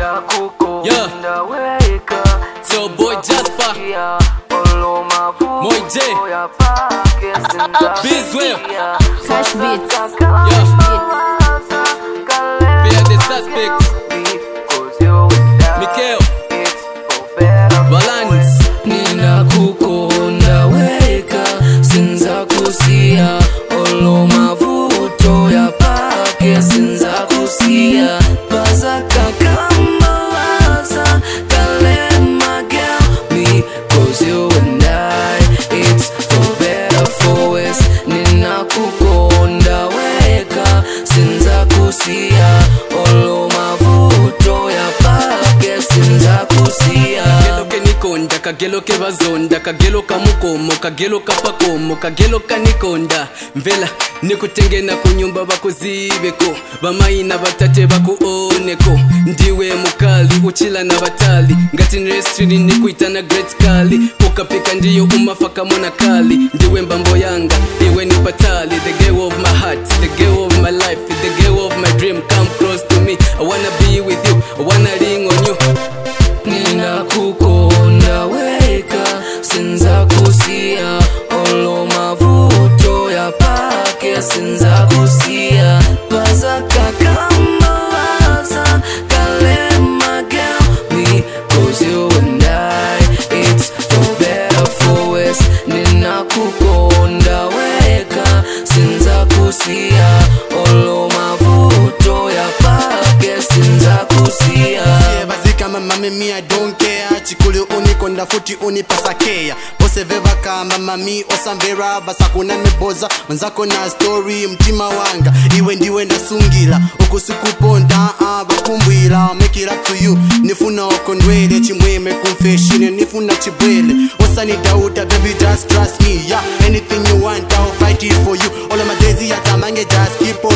Yeah. So boy Jasper Moy J Bizwell Cash beats. Fear the suspect Mikeo Balance ninakukonda weka sinza kusia olo mavuto ya pake sinza kusia bazaka kama waza kalema girl me cause you and I it's for better for worse ninakukonda weka sinza kusia olo mavuto ya pake sinza kusia kagelo ke nikonda kagelo ke bazonda kagelo ka mukomo kagelo ka pakomo kagelo ka nikonda mvela nikutengena kunyumba bakuzibeko bamayina batate bakuoneko ndiwe mukali uchila na batali ngati nrestrini nikuitana great kali ukapika ndiyo umafaka mona kali ndiwe mbambo yanga iwe ni patali the girl of my heart the girl of my life the girl of my dream come close to me i wanna be with you i wanna ring on you ninakukonda weka sinza kusia olo mavuto ya pake sinza kusia bazaka kama waza kalema girl me cause you and I it's for better for worse ninakukonda weka sinza kusia olo mavuto ya pake sinza kusia Yeah, bazika mama mimi I don't care chikuli unikonda futi unipasakeya bose vakamba mami osamvera basakuna miboza manzako na story mtima wanga iwe ndiwe ndasungila ukusikuponda uh, bakumbwila make it up to you nifuna okondwele chimweme kumfeshine nifuna chibwele osanidauta baby just trust me yeah anything you want I'll fight it for you all of my days yatamange just keep on